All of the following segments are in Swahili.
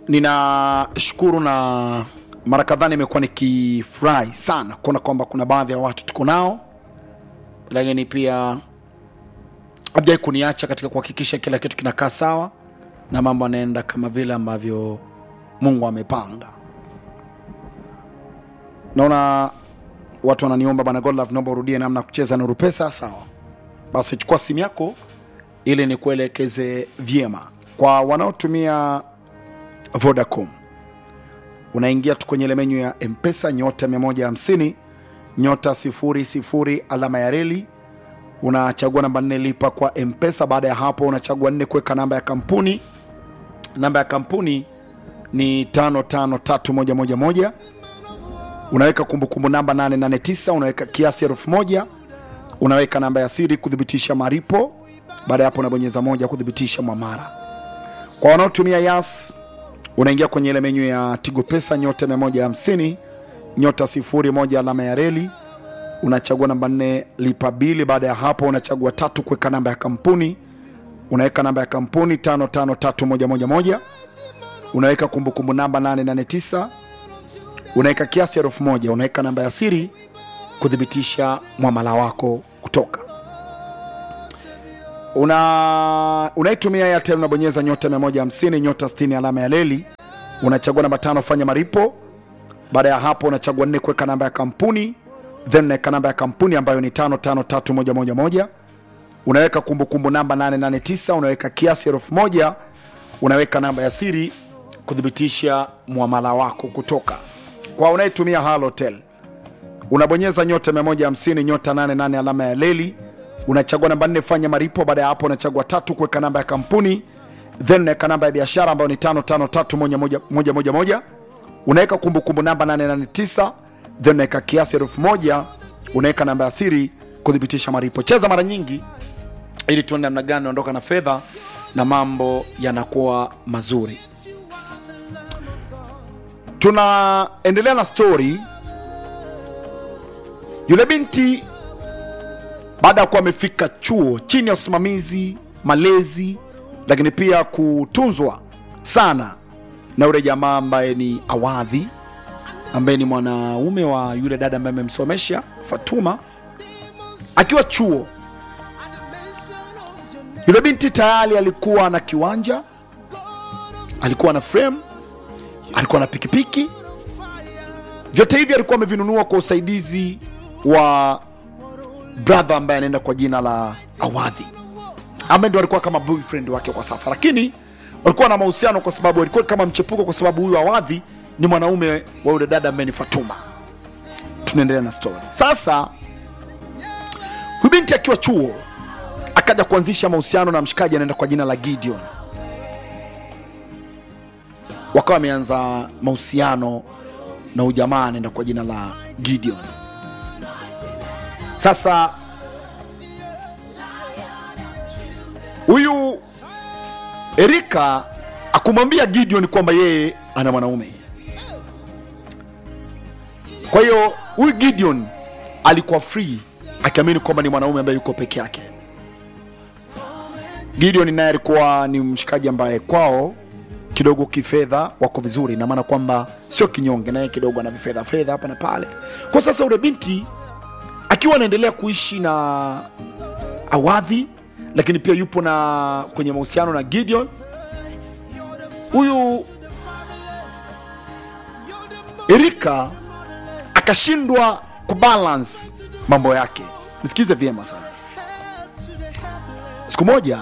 ninashukuru na mara kadhaa nimekuwa nikifurahi sana kuona kwamba kuna baadhi ya watu tuko nao lakini pia hajai kuniacha katika kuhakikisha kila kitu kinakaa sawa na mambo yanaenda kama vile ambavyo mungu amepanga naona watu wananiomba bana godlove naomba urudie namna ya kucheza nuru pesa sawa basi chukua simu yako ili nikuelekeze vyema kwa wanaotumia vodacom unaingia tu kwenye ile menyu ya mpesa nyota 150 nyota 00 alama ya reli unachagua namba nne lipa kwa mpesa baada ya hapo unachagua nne kuweka namba ya kampuni namba ya kampuni ni 553111 unaweka kumbukumbu namba 889 unaweka kiasi elfu moja unaweka namba ya siri kuthibitisha maripo baada ya hapo unabonyeza moja kuthibitisha mwamara kwa wanaotumia yas unaingia kwenye ile menyu ya tigo pesa nyota 150 nyota 01 alama ya reli unachagua namba 4 lipa bili baada ya hapo unachagua tatu kuweka namba ya kampuni unaweka namba ya kampuni 553111 unaweka kumbukumbu namba 889 unaweka kiasi elfu moja unaweka namba ya siri kuthibitisha mwamala wako kutoka una unaitumia Airtel unabonyeza nyota 150 nyota 60 alama ya leli unachagua namba tano fanya maripo baada ya hapo unachagua nne kuweka namba ya kampuni then unaweka namba ya kampuni ambayo ni 553111 unaweka kumbukumbu namba 889 unaweka kiasi elfu moja unaweka namba ya siri kuthibitisha mwamala wako kutoka kwa unayetumia halotel unabonyeza nyota 150 nyota 88 alama ya leli unachagua namba nne fanya maripo baada ya hapo unachagua tatu kuweka namba ya kampuni then unaweka namba ya biashara ambayo ni 553111 unaweka kumbukumbu namba 889 then unaweka kiasi elfu moja unaweka namba ya siri kuthibitisha maripo cheza mara nyingi ili tuone namna gani unaondoka na fedha na mambo yanakuwa mazuri tunaendelea na stori yule binti baada ya kuwa amefika chuo chini ya usimamizi malezi lakini pia kutunzwa sana na yule jamaa ambaye ni awadhi ambaye ni mwanaume wa yule dada ambaye amemsomesha fatuma akiwa chuo yule binti tayari alikuwa na kiwanja alikuwa na frame alikuwa na pikipiki vyote hivi alikuwa amevinunua kwa usaidizi wa brother ambaye anaenda kwa jina la awadhi ambaye ndo alikuwa kama boyfriend wake kwa sasa lakini walikuwa na mahusiano kwa sababu alikuwa kama mchepuko kwa sababu huyu awadhi ni mwanaume wa yule dada ambaye ni fatuma tunaendelea na story sasa huyu binti akiwa chuo akaja kuanzisha mahusiano na mshikaji anaenda kwa jina la gideon wakawa wameanza mahusiano na huyu jamaa anaenda kwa jina la gideon sasa huyu erika akumwambia gideon kwamba yeye ana mwanaume kwa hiyo huyu gideon alikuwa free akiamini kwamba ni mwanaume ambaye yuko peke yake gideon naye alikuwa ni mshikaji ambaye kwao kidogo kifedha wako vizuri na maana kwamba sio kinyonge naye kidogo ana vifedha fedha hapa na pale kwa sasa ule binti akiwa anaendelea kuishi na awadhi lakini pia yupo na kwenye mahusiano na gideon huyu erika akashindwa kubalance mambo yake nisikize vyema sana siku moja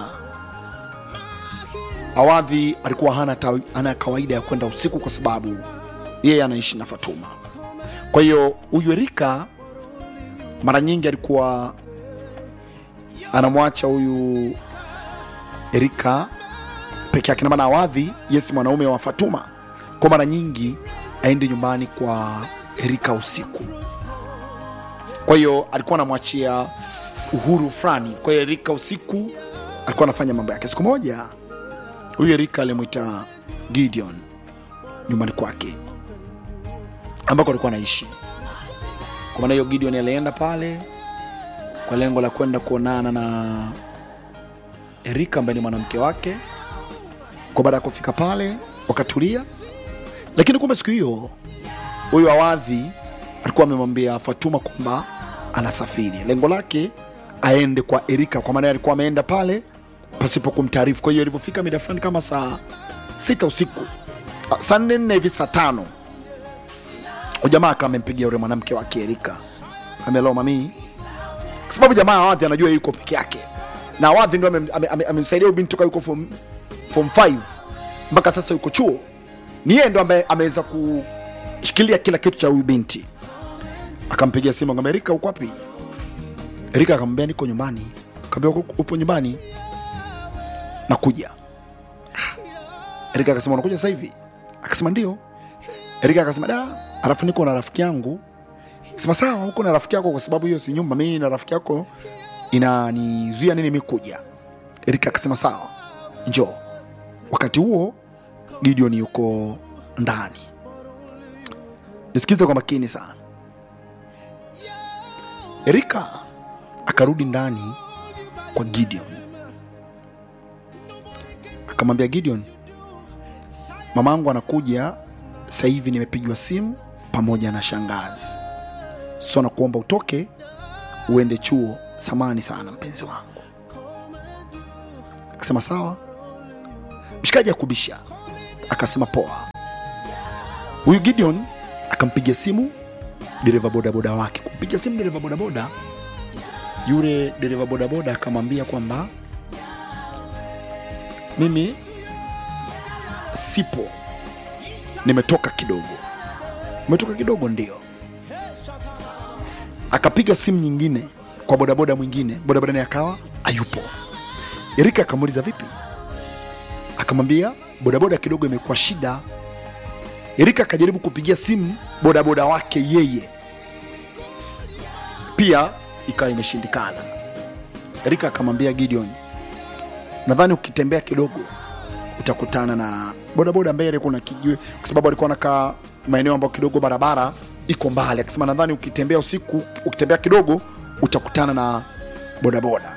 awadhi alikuwa hana, ta, hana kawaida ya kwenda usiku kwa sababu yeye anaishi na fatuma kwa hiyo huyu erika mara nyingi alikuwa anamwacha huyu erika peke yake namana awadhi yesi mwanaume wa fatuma kwa mara nyingi aende nyumbani kwa erika usiku kwa hiyo alikuwa anamwachia uhuru fulani kwa hiyo erika usiku alikuwa anafanya mambo yake siku moja huyu erika alimwita gideon nyumbani kwake ambako alikuwa anaishi kwa maana hiyo gideon alienda pale kwa lengo la kwenda kuonana na erika ambaye ni mwanamke wake kwa baada ya kufika pale wakatulia lakini kumbe siku hiyo huyu awadhi alikuwa amemwambia fatuma kwamba anasafiri lengo lake aende kwa erika kwa maana alikuwa ameenda pale pasipo kumtaarifu kwa hiyo ilivyofika mida fulani kama saa sita usiku ah, saa nne nne hivi saa tano ujamaa akawa amempigia yule mwanamke wake erika amelao mamii kwa sababu jamaa awadhi anajua yuko peke yake na awadhi ndio amem- ame- ame- amemsaidia huyu binti toka yuko form, form 5 mpaka sasa yuko chuo ni yeye ndo ambaye ameweza kushikilia kila kitu cha huyu binti akampigia simu akamwambia Erika uko wapi Erika akamwambia niko nyumbani akamwambia "Uko- upo nyumbani nakuja Ah. Erika akasema unakuja sasa hivi akasema ndio Erika akasema da alafu niko na rafiki yangu sema sawa uko na rafiki yako kwa sababu hiyo si nyumba mimi na rafiki yako inanizuia nini mimi kuja Erika akasema sawa njoo wakati huo Gideon yuko ndani nisikize kwa makini sana Erika akarudi ndani kwa Gideon akamwambia Gideon, mamangu anakuja sasa hivi, nimepigiwa simu pamoja na shangazi, so nakuomba utoke uende chuo. Samani sana mpenzi wangu. Akasema sawa. Mshikaji akubisha, akasema poa. Huyu Gideon akampigia simu dereva bodaboda wake, kumpigia simu dereva bodaboda yule dereva bodaboda akamwambia kwamba mimi sipo, nimetoka kidogo. Umetoka kidogo? Ndio. Akapiga simu nyingine kwa bodaboda mwingine, bodaboda naye akawa hayupo. Erika akamuuliza vipi, akamwambia bodaboda kidogo imekuwa shida. Erika akajaribu kupigia simu bodaboda wake yeye, pia ikawa imeshindikana. Erika akamwambia Gideon, nadhani ukitembea kidogo utakutana na bodaboda mbele, kuna kijiwe, kwa sababu alikuwa anakaa maeneo ambayo kidogo barabara iko mbali. Akasema nadhani ukitembea usiku, ukitembea kidogo utakutana na bodaboda.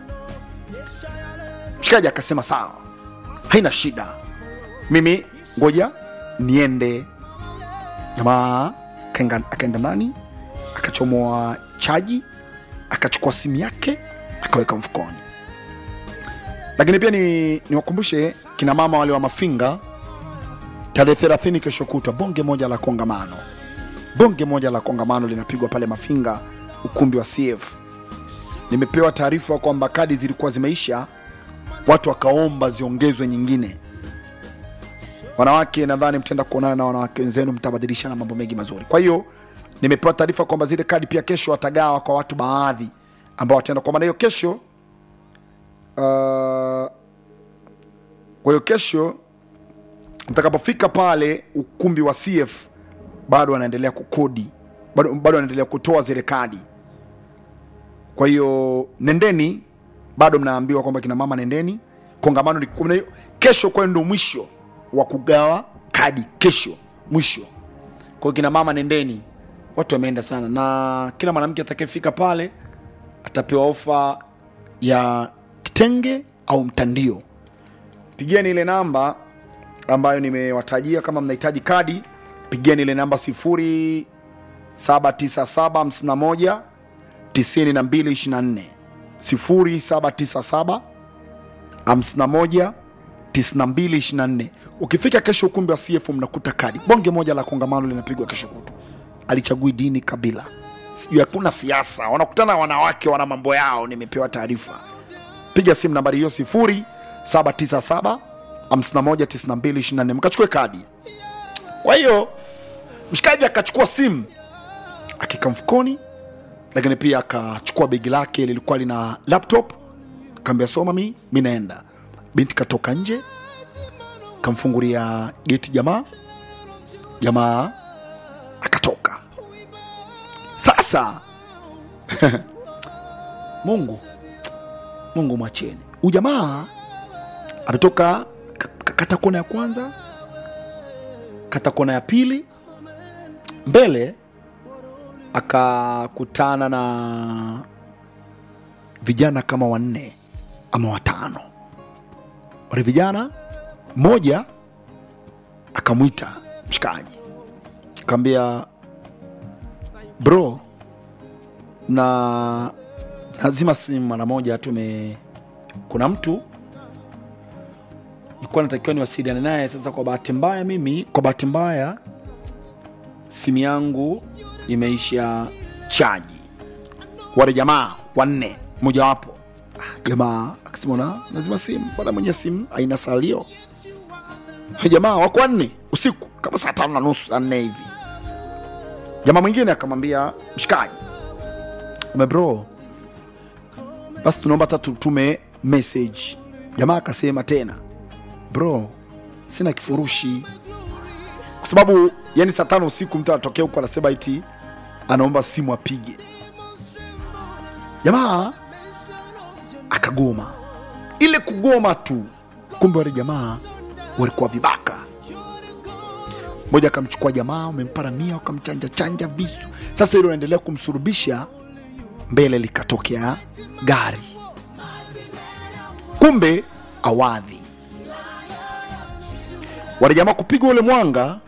Mshikaji akasema sawa, haina shida, mimi ngoja niende. Jamaa akaenga- akaenda ndani akachomoa chaji akachukua simu yake akaweka mfukoni. Lakini pia ni niwakumbushe kina mama wale wa Mafinga, tarehe 30 kesho kutwa, bonge moja la kongamano, bonge moja la kongamano linapigwa pale Mafinga, ukumbi wa CF. Nimepewa taarifa kwamba kadi zilikuwa zimeisha, watu wakaomba ziongezwe nyingine. Wanawake nadhani mtaenda kuonana na wanawake wenzenu, mtabadilishana mambo mengi mazuri. Kwa hiyo nimepewa taarifa kwamba zile kadi pia kesho watagawa kwa watu baadhi ambao wataenda. Kwa maana hiyo kesho, uh, kwa hiyo kesho mtakapofika pale ukumbi wa CF bado wanaendelea kukodi, bado, bado wanaendelea kutoa zile kadi. Kwa hiyo nendeni, bado mnaambiwa kwamba kina mama nendeni, kongamano ni- kuna hiyo- kesho, kwa hiyo ndio mwisho wa kugawa kadi, kesho mwisho. Kwa hiyo kina mama nendeni, watu wameenda sana, na kila mwanamke atakayefika pale atapewa ofa ya kitenge au mtandio. Pigeni ile namba ambayo nimewatajia. Kama mnahitaji kadi, pigeni ile namba 079751 9224 0797 51 9224. Ukifika kesho ukumbi wa CF mnakuta kadi bonge moja la kongamano linapigwa kesho kutu. Alichagui dini, kabila, sijui, hakuna siasa, wanakutana wanawake, wana mambo yao. Nimepewa taarifa, piga simu nambari hiyo 0797 519224 mkachukue kadi. Kwa hiyo mshikaji akachukua simu akika mfukoni, lakini pia akachukua begi lake lilikuwa lina laptop, kaambia soma, mi mi naenda. Binti katoka nje, kamfungulia geti jamaa, jamaa akatoka. Sasa Mungu Mungu mwacheni huyu jamaa ametoka ka- ka- kata kona ya kwanza, kata kona ya pili, mbele akakutana na vijana kama wanne ama watano. Wale vijana, mmoja akamwita mshikaji akamwambia bro na lazima simu mara moja tume kuna mtu nilikuwa natakiwa niwasiliane naye sasa kwa bahati mbaya mimi kwa bahati mbaya simu yangu imeisha chaji wale jamaa wanne mojawapo Ah, jamaa akasema na lazima simu bwana mwenye simu aina salio Hey, jamaa wako wanne usiku kama saa tano na nusu saa nne hivi jamaa mwingine akamwambia mshikaji ame bro basi tunaomba hata tutume message jamaa akasema tena bro sina kifurushi kwa sababu yani saa tano usiku mtu anatokea huko anasema iti anaomba simu apige jamaa akagoma ile kugoma tu kumbe wale jamaa walikuwa vibaka mmoja akamchukua jamaa wamemparamia wakamchanja chanja visu sasa ile unaendelea kumsurubisha mbele likatokea gari kumbe awadhi wale jamaa kupiga ule mwanga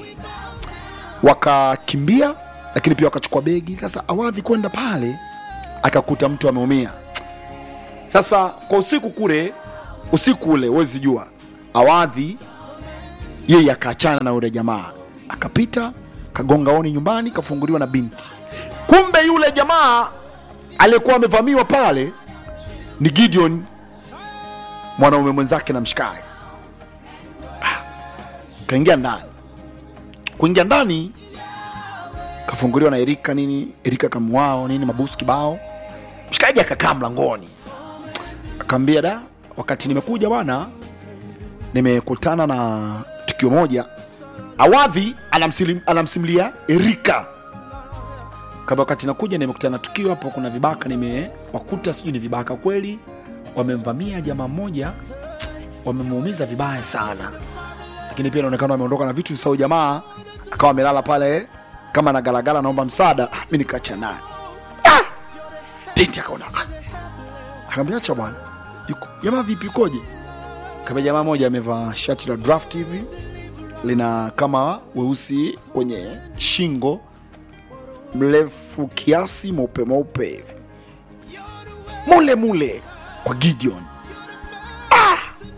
wakakimbia lakini pia wakachukua begi sasa awadhi kwenda pale akakuta mtu ameumia sasa kwa usiku kule usiku ule wezi jua awadhi yeye akaachana na yule jamaa akapita kagonga oni nyumbani kafunguliwa na binti kumbe yule jamaa aliyekuwa amevamiwa pale ni gideon mwanaume mwenzake na mshikaji Ah, kaingia ndani kuingia ndani kafunguliwa na erika nini erika kamwao nini mabusu kibao mshikaji akakaa mlangoni akaambia da wakati nimekuja bwana nimekutana na tukio moja awadhi anamsilim, anamsimulia erika kama wakati nakuja nimekutana na tukio hapo kuna vibaka nimewakuta sijui ni vibaka kweli wamemvamia jamaa mmoja wamemuumiza vibaya sana lakini pia inaonekana wameondoka na vitu sau jamaa akawa amelala pale kama na galagala naomba msaada Ah, mi nikacha naye ah! binti akaona ah! akaambia acha bwana Yuko- jamaa vipi ukoje kama jamaa moja amevaa shati la draft hivi lina kama weusi kwenye shingo mrefu kiasi mweupe mweupe hivi mule mule kwa gideon ah!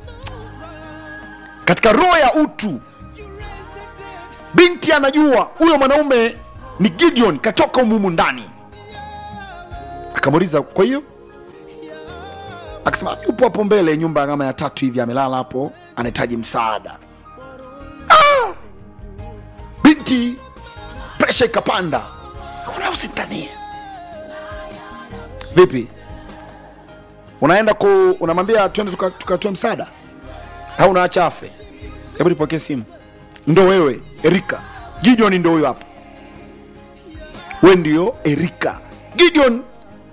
katika roho ya utu binti anajua huyo mwanaume ni gideon katoka umumu ndani akamuuliza kwa hiyo akasema yupo hapo mbele nyumba kama ya tatu hivi amelala hapo anahitaji msaada ah! binti presha ikapanda una usitanie vipi unaenda ku unamwambia twende tukatoe tuka tukatoe msaada au unaacha afe hebu nipokee simu ndo wewe erika gideon ndo huyo hapo we ndio erika gideon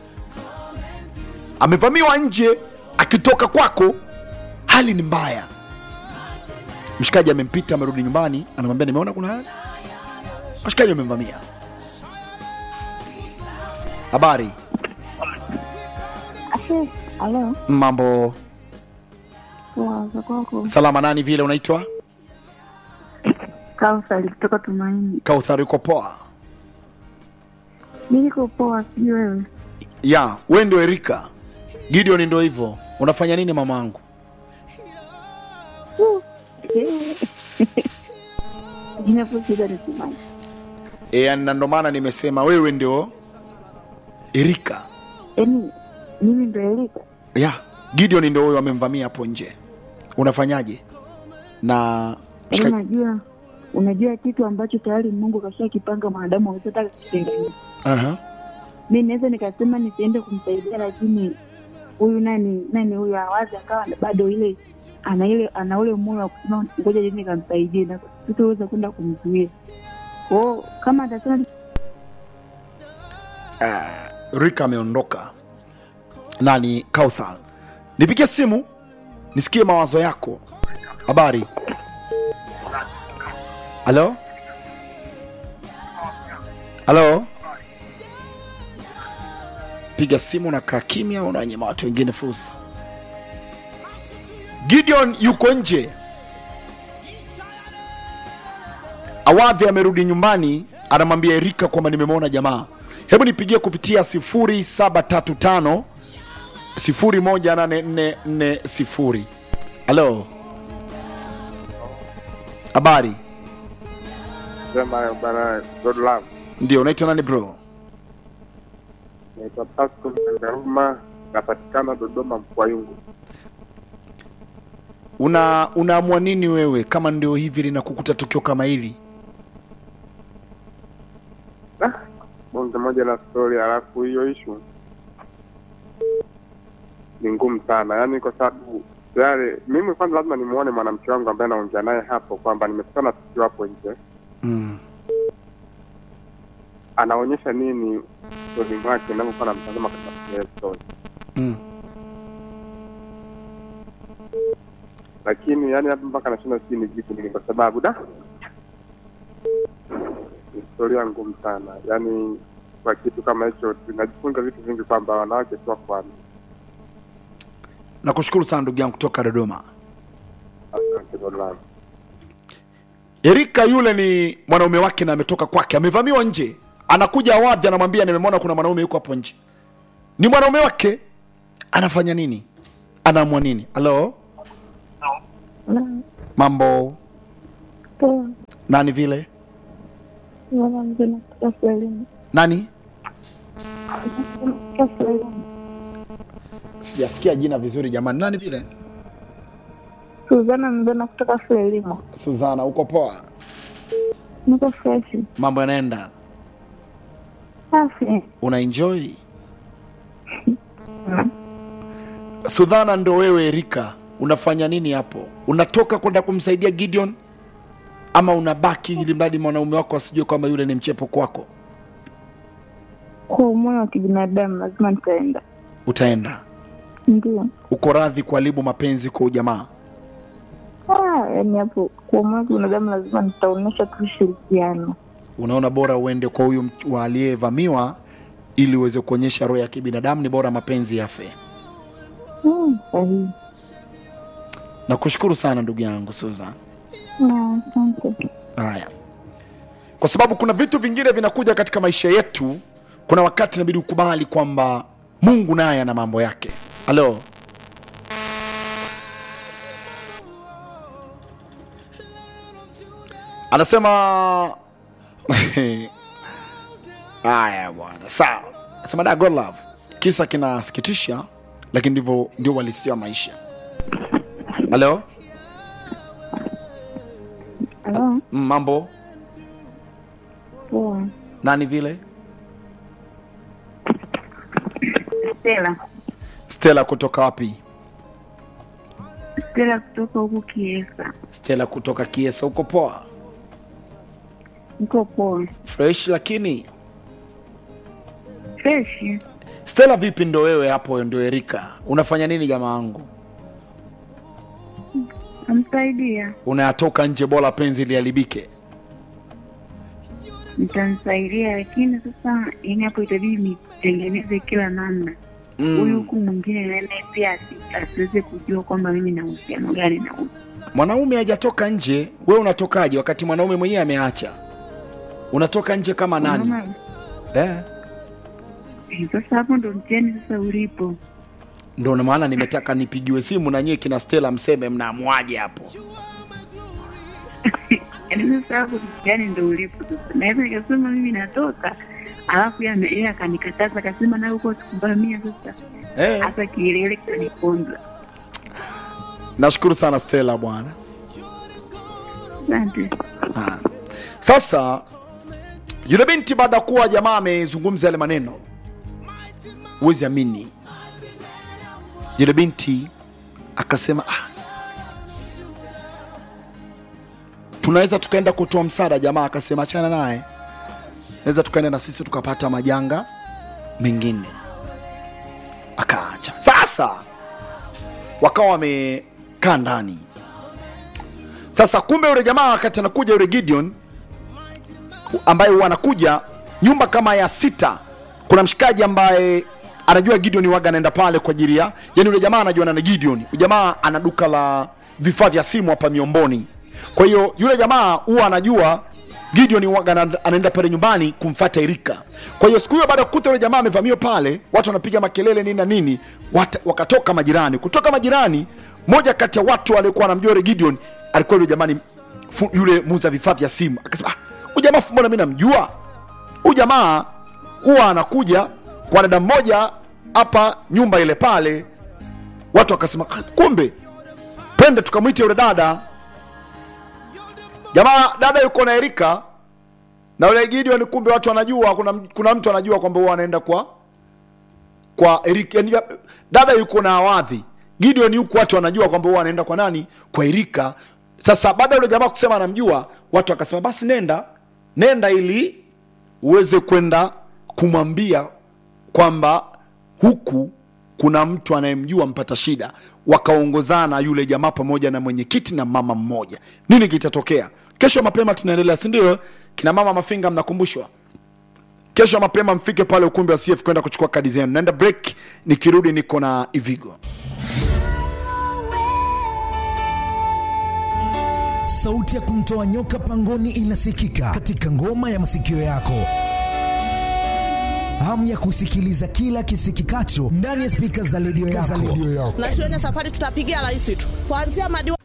amevamiwa nje akitoka kwako hali ni mbaya mshikaji amempita amerudi nyumbani anamwambia nimeona kuna hali washikaji wamemvamia habari Ase, alo, mambo poa za kwako? salama nani vile unaitwa Kausali kutoka Tumaini. kauthar uko poa Mi niko poa, sijui wewe. ya we ndio erika gideon ndo hivyo unafanya nini mamangu Uh, eh. Jina hapo shida ni Tumaini. e, na ndo maana nimesema wewe ndio erika Yaani mimi ndo Elika. ya gideon ndo huyo amemvamia hapo nje unafanyaje na Yaani mshikaji unajua unajua kitu ambacho tayari Mungu kashakipanga mwanadamu awezataka kitenganisha. Aha. Mi naweza nikasema nisiende kumsaidia, lakini huyu nani nani huyu awazi akawa bado ile ana ile ana ule moyo wa kusema ngoja jeni nikamsaidie, na sitoweza kwenda kumzuia kwao kama atasema rika ameondoka nani kauthar nipigie simu nisikie mawazo yako habari halo halo piga simu na kaa kimya unanyima watu wengine fursa gideon yuko nje awadhi amerudi nyumbani anamwambia erika kwamba nimemwona jamaa hebu nipigie kupitia 0735 018440 halo habari Sema bana God love. ndio unaitwa nani bro Naitwa Pascal Ndaruma, napatikana Dodoma Mkwayungu. una unaamua nini wewe kama ndio hivi linakukuta tukio kama hili Ah, bonge moja la story, halafu hiyo ishu ni ngumu sana, yaani kwa sababu tayari mimi kwanza lazima nimuone mwanamke wangu ambaye anaongea naye hapo kwamba nimekutana tukio hapo nje, mm. anaonyesha nini usoni mwake ninavyokuwa namtazama katika ile story, Mm. lakini yani hapa mpaka nashinda sijui nijibu nini, kwa sababu da ni historia ngumu sana, yaani kwa kitu kama hicho tunajifunza vitu vingi kwamba wanawake sio kwani. nakushukuru sana ndugu yangu kutoka dodoma Asante God love. erika yule ni mwanaume wake na ametoka kwake amevamiwa nje anakuja awadhi anamwambia nimemwona kuna mwanaume yuko hapo nje ni mwanaume wake anafanya nini anaamua nini halo mambo Poa, nani vile mama mzee nakutoka Frelimu. nani Nakutoka Frelimu. sijasikia jina vizuri jamani nani vile Suzana mzee nakutoka Frelimu. suzana uko poa Niko freshi. mambo yanaenda Safi. una enjoy sudhana ndo wewe erika unafanya nini hapo unatoka kwenda kumsaidia gideon ama unabaki ili mradi mwanaume wako asijue kwamba yule ni mchepo kwako Kwa moyo wa kibinadamu lazima nitaenda. utaenda Ndio. uko radhi kuharibu mapenzi kwa ujamaa Ah, yaani hapo kwa moyo wa kibinadamu lazima nitaonyesha tu ushirikiano. unaona bora uende kwa huyu mch- wa aliyevamiwa ili uweze kuonyesha roho ya kibinadamu ni bora mapenzi yafe Hmm, sahihi. nakushukuru sana ndugu yangu susan Ah, Asante. haya kwa sababu kuna vitu vingine vinakuja katika maisha yetu kuna wakati inabidi ukubali kwamba mungu naye ana mambo yake halo anasema haya bwana sawa anasema da god love kisa kinasikitisha lakini ndivyo ndio walisia maisha halo Halo, Mm, mambo poa. nani vile Stella. stela kutoka wapi Stella kutoka huku Kiesa. stela kutoka kiesa uko poa Niko poa. fresh lakini Freshi. stela vipi ndo wewe hapo ndo erika unafanya nini jamaa wangu Namsaidia. unayatoka nje bora penzi liharibike Nitamsaidia lakini sasa yani hapo itabidi nitengeneze kila namna. Huyu mm. huku mwingine naye pia asi- asiweze kujua kwamba mimi na uhusiano gani na huyu. mwanaume hajatoka nje we unatokaje wakati mwanaume mwenyewe ameacha unatoka nje kama nani Unaona? eh. Eh, Sasa hapo ndo mtihani sasa ulipo. ndo na maana nimetaka nipigiwe simu na nyie kina stela mseme mnaamuaje hapo Yaani sasa hapo mtihani ndo ulipo sasa. Naweza nikasema mimi natoka alafu yeye ame- yeye akanikataza akasema na huko sikuvamia sasa. eh. Hata kielele kaniponza. nashukuru sana stela bwana Asante. Ah. Sasa yule binti baada ya kuwa jamaa amezungumza yale maneno, huwezi amini, yule binti akasema ah, tunaweza tukaenda kutoa msaada. Jamaa akasema achana naye, naweza tukaenda na sisi tukapata majanga mengine. Akaacha. Sasa wakawa wamekaa ndani sasa kumbe yule jamaa wakati anakuja yule Gideon ambaye huwa anakuja nyumba kama ya sita, kuna mshikaji ambaye anajua Gideon waga anaenda pale kwa ajili ya yani, yule jamaa anajuana na Gideon. Yule jamaa ana duka la vifaa vya simu hapa Miomboni. Kwa hiyo yule jamaa huwa anajua gideon waga ana- anaenda pale nyumbani kumfata erika kwa hiyo siku hiyo baada ya kukuta yule jamaa amevamiwa pale watu wanapiga makelele nini na nini wata, wakatoka majirani kutoka majirani moja kati ya watu waliokuwa wanamjua yule gideon alikuwa yule jamani fu, yule muuza vifaa vya simu akasema "Ah, huyu jamaa fu- mbona mi namjua huyu jamaa huwa anakuja kwa dada mmoja hapa nyumba ile pale watu wakasema "Ah, kumbe twende tukamwite yule dada jamaa dada yuko na erika na yule gideon kumbe watu wanajua kuna, kuna mtu anajua kwamba huwa anaenda kwa kwa erika yani, ya- dada yuko na awadhi gideon yuko watu wanajua kwamba huwa anaenda kwa nani kwa erika sasa baada ya yule jamaa kusema anamjua watu wakasema basi nenda nenda ili uweze kwenda kumwambia kwamba huku kuna mtu anayemjua mpata shida wakaongozana yule jamaa pamoja na mwenyekiti na mama mmoja nini kitatokea kesho mapema tunaendelea sindio kina mama mafinga mnakumbushwa kesho mapema mfike pale ukumbi wa cf kwenda kuchukua kadi zenu naenda break nikirudi niko na ivigo sauti ya kumtoa nyoka pangoni inasikika katika ngoma ya masikio yako hamu ya kusikiliza kila kisikikacho ndani ya spika za redio yako. na shuleni safari tutapigia rais tu kuanzia madiwani